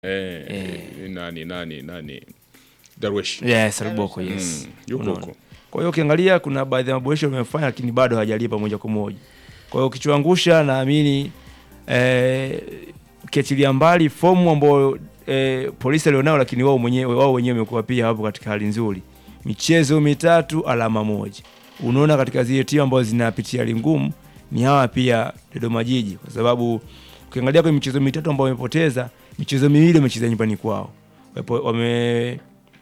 eh, nani nani nani Darwesh Yes, Alboko, yes. Mm, yuko Unaona. huko. Kwa hiyo ukiangalia kuna baadhi ya maboresho wamefanya lakini bado hajalipa moja kwa moja. Kwa hiyo ukichuangusha naamini eh, ukiachilia mbali fomu ambayo eh, polisi alionao, lakini wao mwenyewe wao wenyewe wamekuwa pia hapo katika hali nzuri, michezo mitatu alama moja. Unaona katika zile timu ambazo zinapitia hali ngumu ni hawa pia Dodoma Jiji, kwa sababu ukiangalia kwenye michezo mitatu ambayo wamepoteza, michezo miwili wamecheza nyumbani kwao, Wapo- wame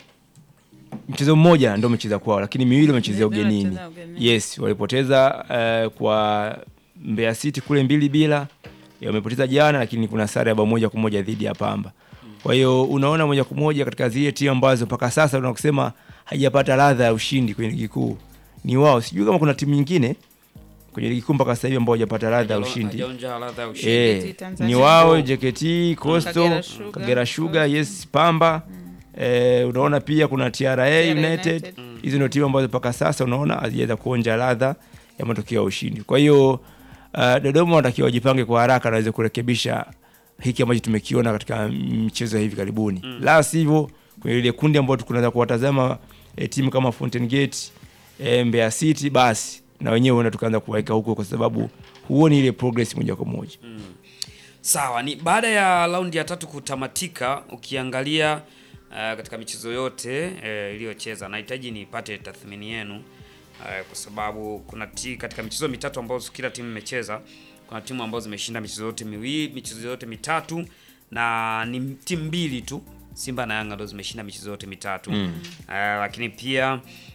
mchezo mmoja ndio wamecheza kwao, lakini miwili wamechezea Miwili ugenini. wamecheza ugenini. Yes, walipoteza eh, kwa Mbeya City kule mbili bila, Ya, wamepoteza jana, lakini kuna sare ya bao moja kwa moja dhidi ya Pamba. Kwa hiyo unaona moja kwa moja katika zile timu ambazo mpaka sasa unakusema haijapata ladha ya ushindi kwenye ligi kuu ni wao. Sijui kama kuna timu nyingine kwenye ligi kuu mpaka sasa hivi ambao hajapata ladha ya ushindi. Hajaonja ladha ya ushindi. Eh, JKT Tanzania. ni wao JKT, Coastal, Kagera Sugar, Kagera Sugar, yes Pamba. Eh, unaona pia kuna TRA United. United. Hizo ndio timu ambazo mpaka sasa unaona hazijaweza kuonja ladha ya matokeo ya ushindi. Kwa hiyo uh, Dodoma wanatakiwa wajipange kwa haraka na waweze kurekebisha hiki ambacho tumekiona katika mchezo ya hivi karibuni. La sivyo kwenye ile kundi ambao tunaweza kuwatazama eh, timu kama Fountain Gate, eh, Mbeya City basi na wenyewe huenda tukaanza kuwaeka huko kwa sababu huoni ile progress moja kwa moja. Sawa, ni baada ya raundi ya tatu kutamatika, ukiangalia uh, katika michezo yote uh, iliyocheza, nahitaji nipate tathmini yenu uh, kwa sababu kuna ti, katika michezo mitatu ambayo kila timu imecheza, kuna timu ambazo zimeshinda michezo yote miwili, michezo yote mitatu na ni timu mbili tu Simba na Yanga ndo zimeshinda michezo yote mitatu mm. uh, lakini pia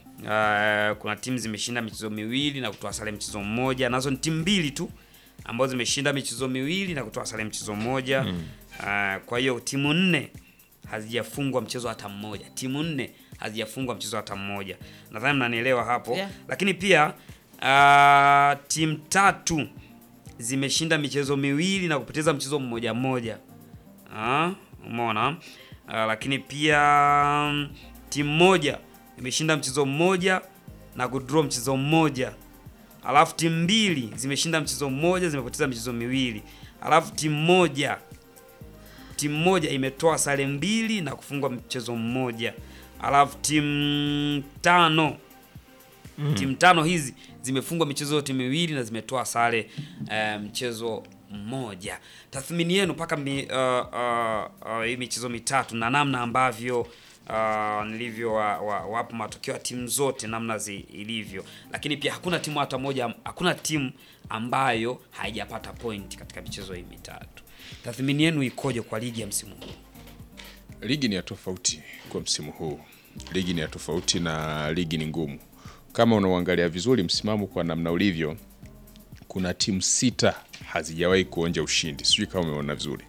uh, kuna timu zimeshinda michezo miwili na kutoa sare mchezo mmoja, nazo ni timu mbili tu ambazo zimeshinda michezo miwili na kutoa sare mchezo mmoja mm. uh, kwa hiyo timu nne hazijafungwa mchezo hata mmoja, timu nne hazijafungwa mchezo hata mmoja. Nadhani mnanielewa hapo Yeah. lakini pia uh, timu tatu zimeshinda michezo miwili na kupoteza mchezo mmoja mmoja. Ah, umeona? Uh, lakini pia mm, timu moja imeshinda mchezo mmoja na kudraw mchezo mmoja. Alafu timu mbili zimeshinda mchezo mmoja, zimepoteza michezo miwili. Alafu timu moja timu moja imetoa sare mbili na kufungwa mchezo mmoja. Alafu timu tano timu tano hizi zimefungwa michezo yote miwili na zimetoa sare eh, mchezo mmoja. Tathmini yenu mpaka mi, uh, uh, uh, hii michezo mitatu na namna ambavyo uh, nilivyo wa, wa, wapa matokeo ya timu zote namna zi, ilivyo, lakini pia hakuna timu hata moja, hakuna timu ambayo haijapata point katika michezo hii mitatu. Tathmini yenu ikoje kwa ligi ya msimu huu? Ligi ni ya tofauti kwa msimu huu, ligi ni ya tofauti na ligi ni ngumu. Kama unauangalia vizuri msimamo kwa namna ulivyo, kuna timu sita hazijawahi kuonja ushindi, sijui kama umeona vizuri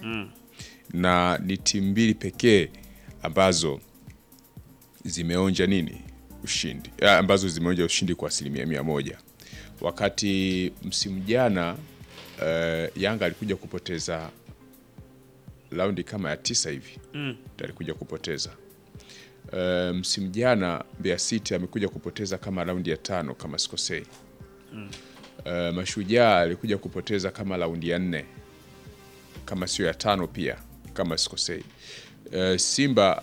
na ni timu mbili pekee ambazo zimeonja nini ushindi ah, ambazo zimeonja ushindi kwa asilimia mia moja wakati msimu jana eh, Yanga alikuja kupoteza raundi kama ya tisa hivi mm. alikuja kupoteza Eh, msimu jana Mbeya City amekuja kupoteza kama raundi ya tano kama sikosei mm. Mashujaa alikuja kupoteza kama raundi ya nne kama sio ya tano pia kama sikosei. Eh, Simba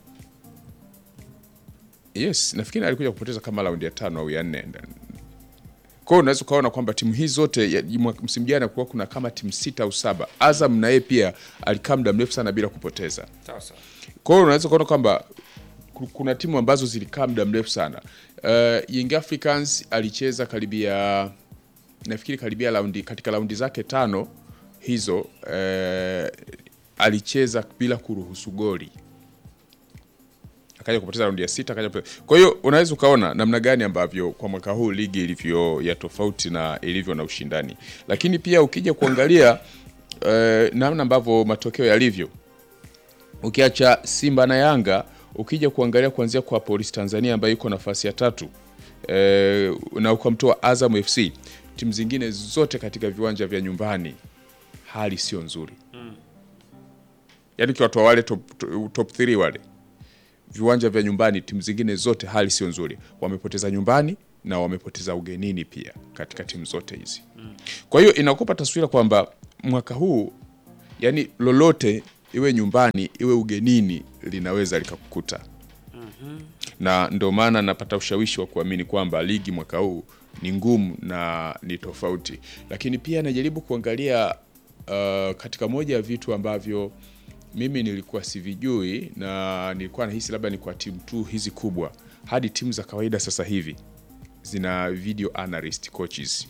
yes, nafikiri alikuja kupoteza kama raundi ya tano au ya nne. Kwa hiyo unaweza ukaona kwamba timu hizi zote ya- mwa- msimu jana kuwa kuna kama timu sita au saba. Azam na yeye pia alikaa muda mrefu sana bila kupoteza. Sawa sawa. Kwa hiyo unaweza kuona kwamba ku- kuna timu ambazo zilikaa muda mrefu sana. Uh, Young Africans alicheza karibia nafikiri karibia raundi katika raundi zake tano hizo uh, alicheza bila kuruhusu goli akaja kupoteza raundi ya sita akaja kupoteza. Kwa hiyo unaweza ukaona namna gani ambavyo kwa mwaka huu ligi ilivyo ya tofauti na ilivyo na ushindani, lakini pia ukija kuangalia uh, namna ambavyo matokeo yalivyo ukiacha Simba na Yanga, ukija kuangalia kuanzia kwa Polisi Tanzania ambayo iko nafasi ya tatu e, na ukamtoa Azam FC, timu zingine zote katika viwanja vya nyumbani hali sio nzuri mm. Yaani ukiwatoa wale top, top 3 wale viwanja vya nyumbani, timu zingine zote hali sio nzuri, wamepoteza nyumbani na wamepoteza ugenini pia katika timu zote hizi mm. Kwa hiyo inakupa taswira kwamba mwaka huu yani lolote iwe nyumbani iwe ugenini linaweza likakukuta na ndo maana napata ushawishi wa kuamini kwamba ligi mwaka huu ni ngumu na ni tofauti, lakini pia najaribu kuangalia uh, katika moja ya vitu ambavyo mimi nilikuwa sivijui na nilikuwa nahisi labda ni kwa timu tu hizi kubwa, hadi timu za kawaida sasa hivi zina video analyst coaches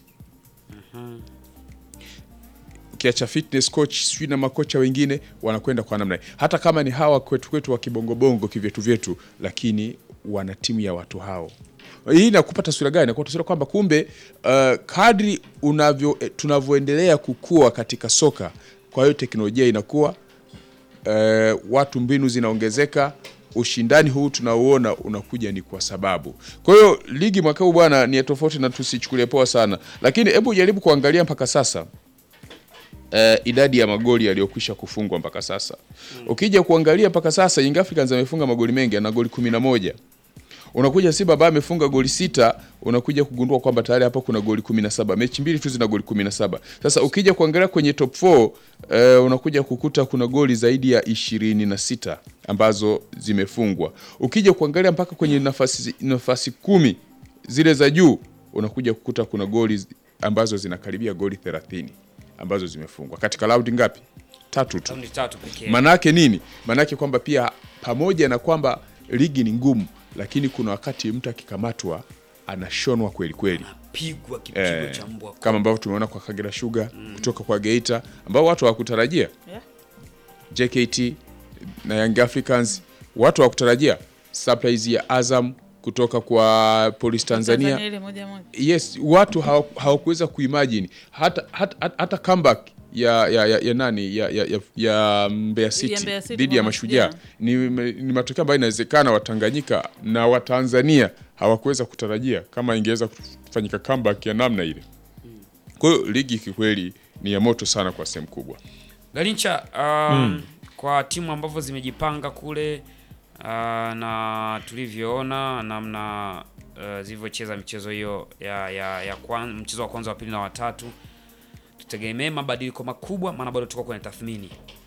ukiacha fitness coach sijui na makocha wengine wanakwenda kwa namna hii. hata kama ni hawa kwetu kwetu wa kibongobongo kivyetu vyetu, lakini wana timu ya watu hao. Hii inakupa taswira gani? Inakupa taswira kwamba kumbe, uh, kadri unavyo eh, tunavyoendelea kukua katika soka, kwa hiyo teknolojia inakuwa eh, watu mbinu zinaongezeka, ushindani huu tunauona unakuja ni kwa sababu. Kwa hiyo ligi mwaka huu bwana ni ya tofauti na tusichukulie poa sana, lakini hebu jaribu kuangalia mpaka sasa eh, idadi ya magoli yaliyokwisha kufungwa mpaka sasa. Ukija kuangalia mpaka sasa Young Africans amefunga magoli mengi, ana goli kumi na moja. Unakuja Simba ambaye amefunga goli sita, unakuja kugundua kwamba tayari hapo kuna goli 17. Mechi mbili tu zina goli 17. Sasa ukija kuangalia kwenye top 4 eh, unakuja kukuta kuna goli zaidi ya ishirini na sita ambazo zimefungwa. Ukija kuangalia mpaka kwenye nafasi, nafasi kumi zile za juu unakuja kukuta kuna goli ambazo zinakaribia goli 30 ambazo zimefungwa katika raundi ngapi? Tatu tu. Raundi tatu pekee. Manake nini? Manake kwamba pia pamoja na kwamba ligi ni ngumu, lakini kuna wakati mtu akikamatwa anashonwa kweli kweli, Pigwa kipigo eh, cha mbwa. kama ambavyo tumeona kwa Kagera Sugar kutoka kwa Geita ambao watu hawakutarajia Yeah. JKT na Young Africans, watu hawakutarajia surprise ya Azam kutoka kwa Police Tanzania ile moja moja. yes watu hawa- hawakuweza kuimagine hata, hata, hata, hata comeback ya, ya, ya, ya nani ya, ya, ya, ya Mbeya City Mbeya City dhidi ya kwa Mashujaa Mashujaa. ni, ni matokeo ambayo inawezekana Watanganyika na Watanzania hawakuweza kutarajia kama ingeweza kufanyika comeback ya namna ile. Kwa hiyo ligi kikweli ni ya moto sana kwa sehemu kubwa. Garincha, um, kwa timu ambavyo zimejipanga kule uh, na tulivyoona namna uh, zilivyocheza michezo hiyo ya, ya, ya kwan, mchezo wa kwanza wa pili na watatu, tutegemee mabadiliko makubwa, maana bado tuko kwenye tathmini.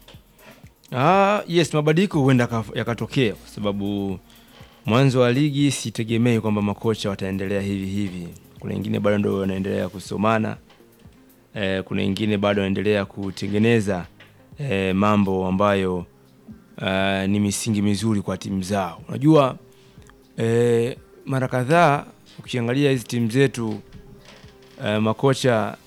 Ah, yes, mabadiliko huenda yaka- yakatokea kwa sababu mwanzo wa ligi sitegemei kwamba makocha wataendelea hivi hivi. Kuna wengine bado ndio wanaendelea kusomana eh, kuna wengine bado wanaendelea kutengeneza eh, mambo ambayo eh, ni misingi mizuri kwa timu zao. Unajua eh, mara kadhaa ukiangalia hizi timu zetu eh, makocha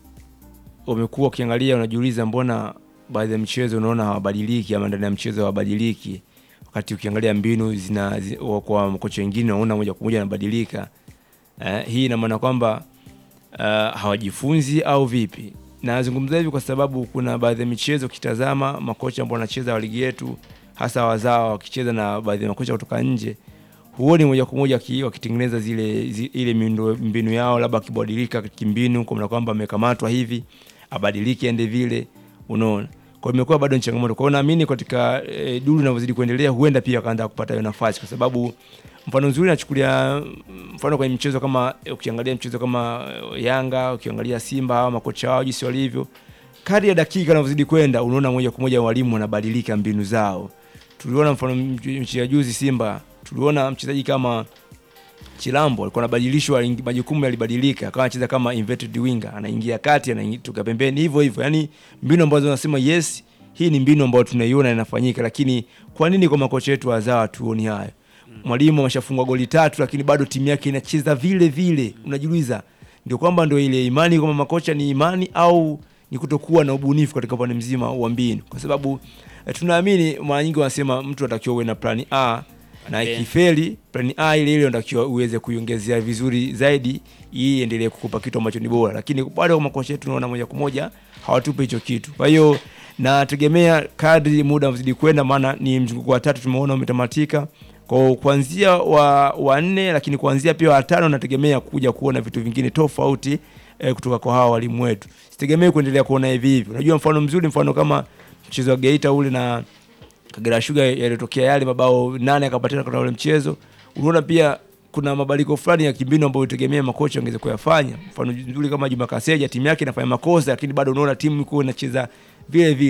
wamekuwa ukiangalia, unajiuliza mbona baadhi ya mchezo unaona hawabadiliki ama ndani ya mchezo hawabadiliki, wakati ukiangalia mbinu zina zi, wa- kwa makocha wengine unaona moja kwa moja anabadilika. Eh, hii ina maana kwamba uh, hawajifunzi au vipi? Nazungumza hivi kwa sababu kuna baadhi ya michezo ukitazama makocha ambao wanacheza wa ligi yetu hasa wazawa wakicheza na baadhi ya makocha kutoka nje huoni moja kwa moja waki- wakitengeneza zile zi, ile miundo mbinu yao, labda akibadilika kimbinu, kwa maana kwamba amekamatwa hivi abadilike ende vile, unaona. Kwa hiyo imekuwa bado ni changamoto. Kwa hiyo naamini katika e, duru inavyozidi kuendelea, huenda pia akaanza kupata hiyo nafasi, kwa sababu mfano nzuri nachukulia mm, mfano kwenye mchezo kama eh, ukiangalia mchezo kama eh, Yanga, ukiangalia Simba au makocha wao jinsi walivyo, kadri ya dakika inavyozidi kwenda, unaona moja kwa moja walimu wanabadilika mbinu zao. Tuliona mfano mch- mechi ya juzi Simba, tuliona mchezaji kama Chilambo alikuwa anabadilishwa, ingi- majukumu yalibadilika, akawa anacheza kama inverted winger, anaingia kati, anatoka pembeni, hivyo hivyo, yani mbinu ambazo nasema yes, hii ni mbinu ambayo tunaiona inafanyika, lakini kwa nini kwa makocha wetu wazawa tuoni hayo? Mwalimu ameshafungwa goli tatu, lakini bado timu yake inacheza vile vile, unajiuliza ndio kwamba ndio ile imani kwamba makocha ni imani au ni kutokuwa na ubunifu katika upande mzima wa mbinu, kwa sababu eh, tunaamini mara nyingi wanasema mtu anatakiwa uwe na plani A na Okay. ikifeli plani A ile ile unatakiwa uweze kuiongezea vizuri zaidi ili iendelee kukupa kitu ambacho ni bora, lakini bado kwa makocha yetu tunaona moja kwa moja hawatupi hicho kitu. Kwa hiyo nategemea kadri muda unazidi kwenda, maana ni mzunguko wa tatu tumeona umetamatika kwa kuanzia wa wanne, lakini kuanzia pia watano nategemea kuja kuona vitu vingine tofauti eh, kutoka kwa hawa walimu wetu. Sitegemei kuendelea kuona hivi hivi. Unajua mfano mzuri, mfano kama mchezo wa Geita ule na Kagera Sugar yaliyotokea yale mabao nane akapatikana katika ule mchezo, unaona pia kuna mabadiliko fulani ya kimbinu ambayo utegemea makocha wangeweza kuyafanya. Mfano mzuri kama Juma Kaseja, timu yake inafanya makosa, lakini bado unaona timu iko inacheza vile vile.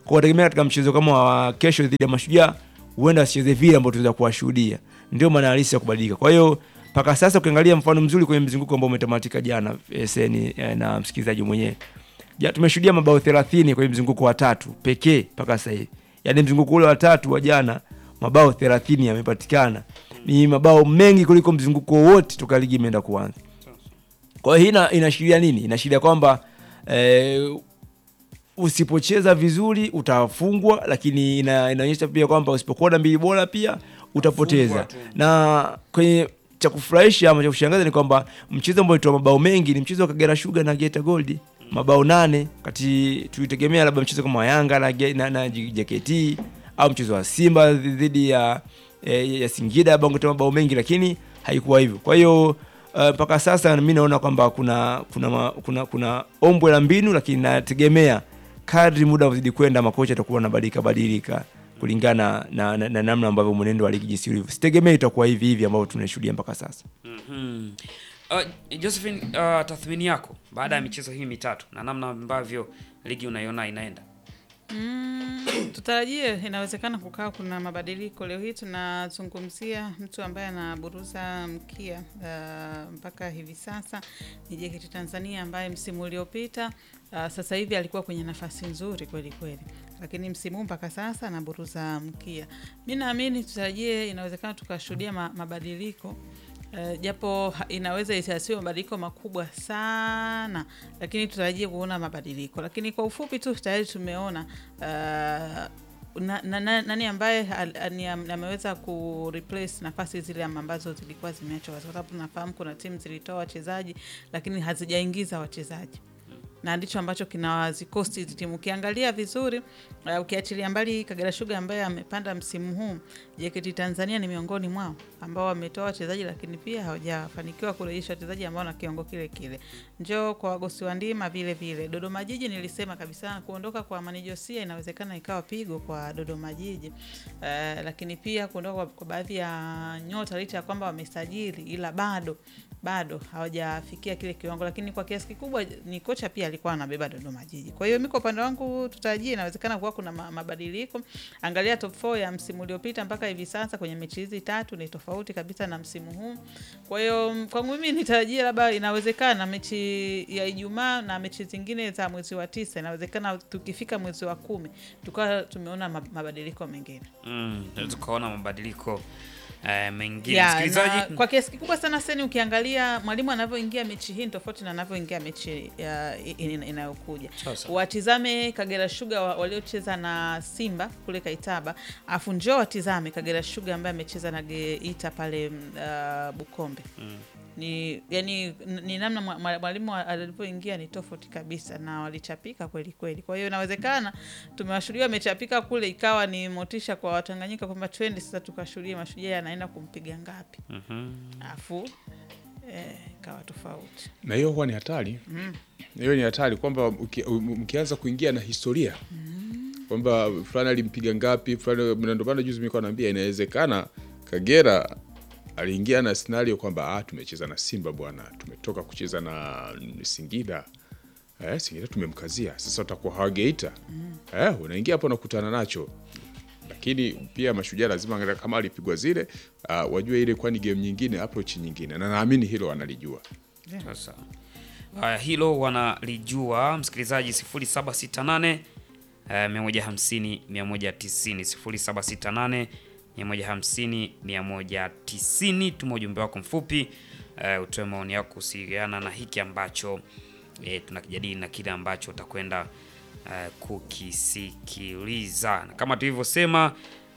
Kwa tegemea katika mchezo kama wa kesho dhidi ya Mashujaa huenda asicheze vile ambao tunaweza kuwashuhudia. Ndio maana halisi ya kubadilika. Kwa hiyo mpaka sasa ukiangalia mfano mzuri kwenye mzunguko ambao umetamatika jana SN eh, na msikilizaji mwenyewe. Ja, tumeshuhudia mabao 30 kwenye mzunguko wa tatu pekee mpaka sasa hivi. Yaani mzunguko ule wa tatu wa jana mabao 30 yamepatikana. Ni mabao mengi kuliko mzunguko wote toka ligi imeenda kuanza. Kwa hiyo hii ina- inaashiria nini? Inaashiria kwamba eh, usipocheza vizuri utafungwa, lakini ina, inaonyesha pia kwamba usipokuwa na mbili bora pia utapoteza. Fungwa tu. Na kwenye cha kufurahisha ama cha kushangaza ni kwamba mchezo ambao ulitoa mabao mengi ni mchezo wa Kagera Sugar na Geita Gold, mabao nane, kati tulitegemea labda mchezo kama wa Yanga na, Ge- na, na JKT au mchezo wa Simba dhidi ya, eh, ya Singida ambao ungetoa mabao mengi, lakini haikuwa hivyo. Kwa hiyo Uh, mpaka sasa mimi naona kwamba kuna kuna, ma, kuna kuna ombwe la mbinu, lakini nategemea kadri muda unazidi kwenda makocha atakuwa wanabadilika badilika kulingana na, na, na namna ambavyo mwenendo wa ligi jinsi ulivyo. Sitegemei itakuwa hivi hivi ambavyo tunashuhudia mpaka sasa. Mhm. Uh, Josephine, uh, tathmini yako baada ya michezo hii mitatu na namna ambavyo ligi unaiona inaenda. Mm, tutarajie inawezekana kukaa kuna mabadiliko. Leo hii tunazungumzia mtu ambaye anaburuza mkia uh, mpaka hivi sasa ni JKT Tanzania ambaye msimu uliopita uh, sasa hivi alikuwa kwenye nafasi nzuri kweli kweli, lakini msimu huu mpaka sasa anaburuza mkia. Mi naamini tutarajie inawezekana tukashuhudia ma, mabadiliko Uh, japo ha- inaweza isiasiwe mabadiliko makubwa sana, lakini tutarajie kuona mabadiliko. Lakini kwa ufupi tu tayari tumeona uh, na, na, na, nani ambaye al- ani- am- ameweza ku replace nafasi zile am- ambazo zilikuwa zimeachwa wazi, kwa sababu tunafahamu kuna timu zilitoa wachezaji lakini hazijaingiza wachezaji na ndicho ambacho kinawazikosti hizi timu. Ukiangalia vizuri uh, ukiachilia mbali Kagera Sugar ambaye amepanda msimu huu, JKT Tanzania ni miongoni mwao ambao wametoa wachezaji, lakini pia hawajafanikiwa kurejesha wachezaji ambao na kiwango kile kile. Njoo kwa Wagosi wa Ndima vile vile. Dodoma Jiji nilisema kabisa kuondoka kwa Amani Josia inawezekana ikawa pigo kwa Dodoma Jiji. Uh, lakini pia kuondoka kwa, kwa baadhi ya nyota licha ya kwamba wamesajili ila bado bado hawajafikia kile kiwango, lakini kwa kiasi kikubwa ni kocha pia alikuwa anabeba Dodoma Jiji. Kwa hiyo mi kwa upande wangu tutarajie inawezekana kuwa kuna ma- mabadiliko. Angalia top 4 ya msimu uliopita mpaka hivi sasa kwenye mechi hizi tatu ni tofauti kabisa na msimu huu. Kwa hiyo m- kwangu mimi nitarajie labda inawezekana mechi ya Ijumaa na mechi zingine za mwezi wa tisa, inawezekana tukifika mwezi wa kumi tukawa tumeona mab- mabadiliko mengine. Mm, tukaona mabadiliko eh, mengine. Ya, Msikilizaji, na kwa kiasi kikubwa sana seni, ukiangalia mwalimu anavyoingia mechi hii ni tofauti na anavyoingia mechi ya- in- in- inayokuja. Sasa. Watizame Kagera Sugar wa- waliocheza na Simba kule Kaitaba, afu njoo watizame Kagera Sugar ambaye amecheza na Geita pale mm, uh, Bukombe ni yani n- ni namna mwa- mwa- mwalimu wa- alipoingia ni tofauti kabisa, na walichapika kweli kweli. Kwa hiyo inawezekana tumewashuhudia wamechapika kule, ikawa ni motisha kwa Watanganyika kwamba twende sasa tukashuhudia Mashujaa yanaenda kumpiga ngapi, afu eh, ikawa tofauti. na hiyo huwa ni hatari hiyo ni hatari kwamba uki- u- mkianza kuingia na historia kwamba fulani alimpiga ngapi fulani na ndio maana juzi nilikuwa naambia inawezekana Kagera aliingia na scenario kwamba ah, tumecheza na Simba bwana tumetoka kucheza na Singida eh, Singida tumemkazia sasa utakuwa hawageita eh, unaingia hapo unakutana nacho lakini pia mashujaa lazima angalia kama alipigwa zile uh, wajue ile kwani game nyingine approach nyingine na naamini hilo wanalijua Sasa haya, hilo wanalijua. Msikilizaji 0768 eh, 150 190 0768 150 190. Tuma ujumbe wako mfupi eh, utoe maoni yako kuhusiana na hiki ambacho eh, tunakijadili na kile ambacho utakwenda eh, kukisikiliza. Na kama tulivyosema,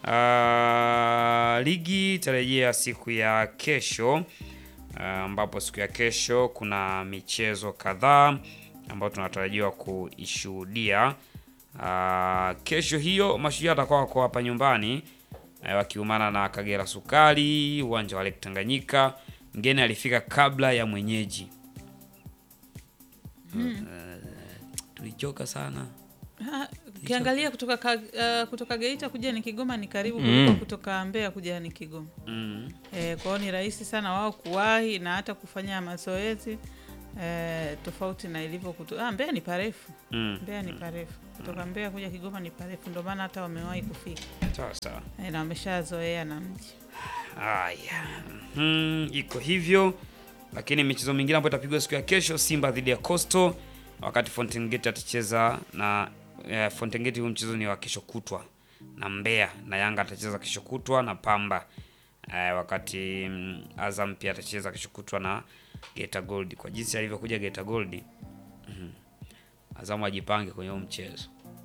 ah, ligi itarejea siku ya kesho Uh, ambapo siku ya kesho kuna michezo kadhaa ambayo tunatarajiwa kuishuhudia. Uh, kesho hiyo Mashujaa atakuwa wako hapa nyumbani uh, wakiumana na Kagera Sukari uwanja wa Lake Tanganyika. Mgeni alifika kabla ya mwenyeji. Uh, tulichoka sana. Ah, Ukiangalia kutoka ka, uh, kutoka Geita kuja ni Kigoma ni karibu kuliko kutoka Mbeya kuja ni Kigoma. Mm. E, kwa hiyo ni rahisi sana wao kuwahi na hata kufanya mazoezi e, tofauti na ilivyo kuto... ah, Mbeya ni parefu Mm. Mbeya ni parefu kutoka Mbeya kuja Kigoma ni parefu, ndio maana hata wamewahi kufika Sawa sawa. Eh, na wameshazoea na mji. Haya, mm, iko hivyo, lakini michezo mingine ambayo itapigwa siku ya kesho, Simba dhidi ya Coastal, wakati Fountain Gate atacheza na eh, Fountain Gate. Huu mchezo ni wa kesho kutwa na Mbeya, na Yanga atacheza kesho kutwa na Pamba eh, wakati mm, Azam pia atacheza kesho kutwa na Geita Gold. Kwa jinsi alivyokuja Geita Gold, mhm, Azam ajipange kwenye huu mchezo.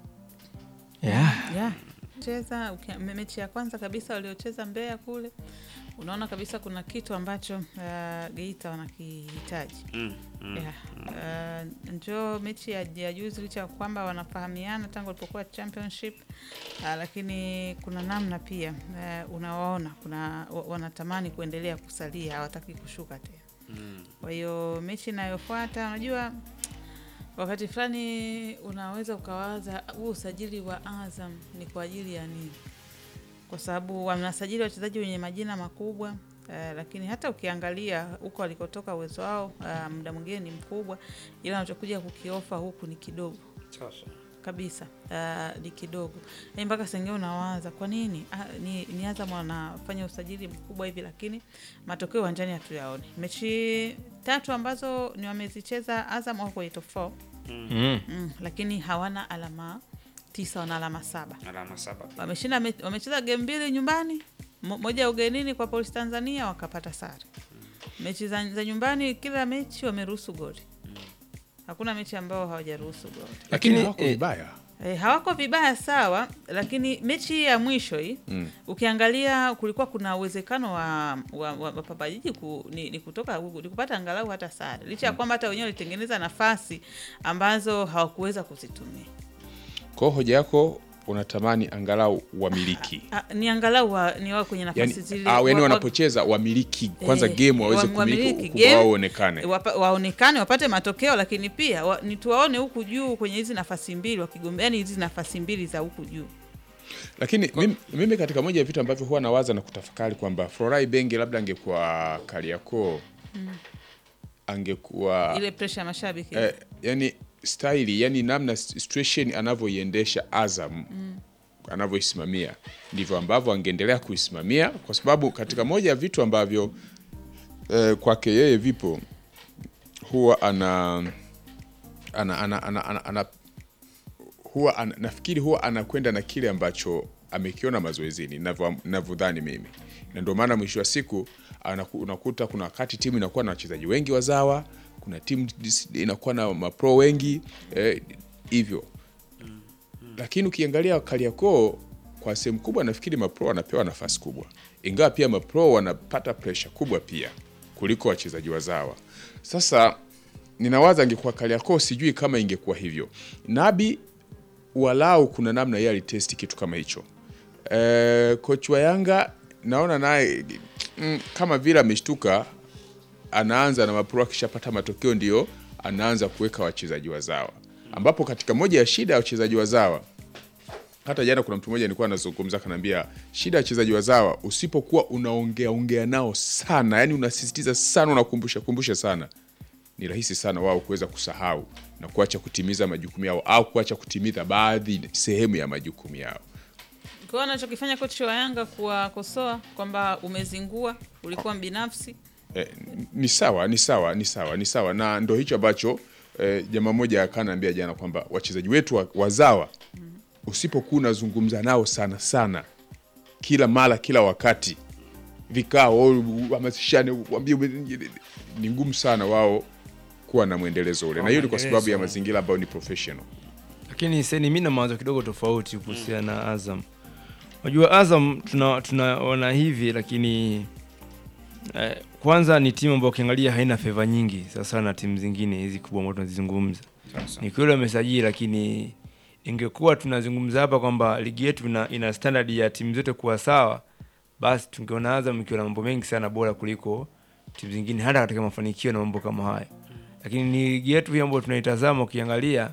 yeah. Yeah. Cheza ukia- me- mechi ya kwanza kabisa waliocheza Mbeya kule, unaona kabisa kuna kitu ambacho uh, Geita wanakihitaji. Mm, mm. Yeah. Uh, njo mechi ya, ya juzi licha ya kwamba wanafahamiana tangu walipokuwa championship uh, lakini kuna namna pia uh, unawaona kuna wa- wanatamani kuendelea kusalia, hawataki kushuka tena. Mm. Kwa hiyo mechi inayofuata, unajua wakati fulani unaweza ukawaza huu usajili wa Azam ni kwa ajili ya nini? Kwa sababu wanasajili wachezaji wenye majina makubwa uh, lakini hata ukiangalia huko walikotoka uwezo wao uh, muda mwingine ni mkubwa, ila wanachokuja kukiofa huku ni kidogo Sasa. kabisa uh, ni kidogo Yaani mpaka sengine unawaza kwa nini ah, ni, ni Azam wanafanya usajili mkubwa hivi lakini matokeo uwanjani hatuyaoni. Mechi tatu ambazo ni wamezicheza Azam wako kwenye top 4 mm. mm, lakini hawana alama tisa, wana alama saba. Alama saba. Wameshinda me, wamecheza game mbili nyumbani, mo- moja ugenini kwa Polisi Tanzania wakapata sare. Mechi za, za nyumbani kila mechi wameruhusu goli, hakuna mechi ambao hawajaruhusu goli. lakini Lakini, hawako eh, vibaya E, hawako vibaya sawa, lakini mechi hii ya mwisho hii Mm. ukiangalia kulikuwa kuna uwezekano wa, wa, wa, wa Papa Jiji ku, ni, ni kutoka ni kupata angalau hata sare licha ya kwamba hata wenyewe walitengeneza nafasi ambazo hawakuweza kuzitumia. kwao hoja yako unatamani angalau wamiliki Ah, ni angalau wa, ni wao kwenye nafasi yani, zile ah, yani wa- wa- wanapocheza wamiliki kwanza Eh, game waweze wa- kumiliki wamiliki ukubwa game, wao uonekane wapa, waonekane wapate matokeo, lakini pia wa, ni tuwaone huku juu kwenye hizi nafasi mbili wakigombea, yani hizi nafasi mbili za huku juu. lakini mimi, mimi katika moja ya vitu ambavyo huwa nawaza na kutafakari kwamba Florai Benge labda angekuwa Kariakoo angekuwa Ile pressure ya mashabiki eh, yani staili yani namna situation anavyoiendesha Azam anavyoisimamia ndivyo ambavyo angeendelea kuisimamia, kwa sababu katika moja ya vitu ambavyo eh, kwake yeye vipo huwa ana ana, ana, ana, ana, ana huwa ana, nafikiri huwa anakwenda na kile ambacho amekiona mazoezini navyo- navyodhani mimi, na ndio maana mwisho wa siku anaku- unakuta kuna wakati timu inakuwa na wachezaji wengi wazawa, kuna timu dis- inakuwa na mapro wengi eh, hivyo lakini ukiangalia Kariakoo kwa sehemu kubwa nafikiri mapro wanapewa nafasi kubwa, ingawa pia mapro wanapata presha kubwa pia kuliko wachezaji wazawa. Sasa ninawaza angekuwa Kariakoo, sijui kama ingekuwa hivyo. Nabi walau kuna namna yeye alitesti kitu kama hicho. E, kocha wa Yanga naona naye mm, kama vile ameshtuka, anaanza na mapro, akishapata matokeo ndio anaanza kuweka wachezaji wazawa, ambapo katika moja ya shida ya wachezaji wazawa hata jana kuna mtu mmoja nilikuwa anazungumza akaniambia, shida ya wachezaji wazawa usipokuwa unaongea ongea nao sana, yani unasisitiza sana, unakumbusha kumbusha sana, ni rahisi sana wao kuweza kusahau na kuacha kutimiza majukumu yao au kuacha kutimiza baadhi sehemu ya majukumu yao. Kwa hiyo anachokifanya kocha wa Yanga kuwakosoa kwamba umezingua, ulikuwa mbinafsi. Eh, ni sawa ni sawa ni sawa ni sawa, na ndo hicho ambacho eh, jamaa mmoja akanaambia jana kwamba wachezaji wetu wa- wazawa usipokuwa unazungumza nao sana sana kila mara kila wakati vikao hamasishane wambie ni ngumu sana wao kuwa na mwendelezo ule, na hiyo ni kwa sababu ya Mwendelezo. mazingira ambayo ni professional. lakini seni mi na mawazo kidogo tofauti kuhusiana na Azam. Unajua Azam tuna- tunaona hivi lakini eh, kwanza ni timu ambayo ukiangalia haina feva nyingi sasa na timu zingine hizi kubwa ambazo tunazizungumza. Sasa. Ni kweli wamesajili, lakini ingekuwa tunazungumza hapa kwamba ligi yetu ina, ina standard ya timu zote kuwa sawa, basi tungeona Azam ikiwa na mambo mengi sana bora kuliko timu zingine, hata katika mafanikio na mambo kama haya. Lakini ni ligi yetu hii ambayo tunaitazama, ukiangalia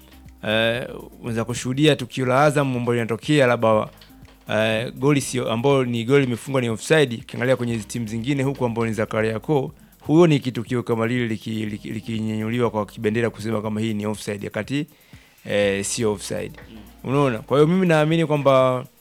eh, unaweza kushuhudia tukio la Azam ambayo linatokea labda eh, goli sio ambayo ni goli imefungwa ni offside. Ukiangalia kwenye hizi timu zingine huku ambao ni za Kariakoo, huo ni kitukio kama lile likinyenyuliwa liki, liki likinyenyuliwa kwa kibendera kusema kama hii ni offside, wakati eh, sio offside. Unaona, kwa hiyo mimi naamini kwamba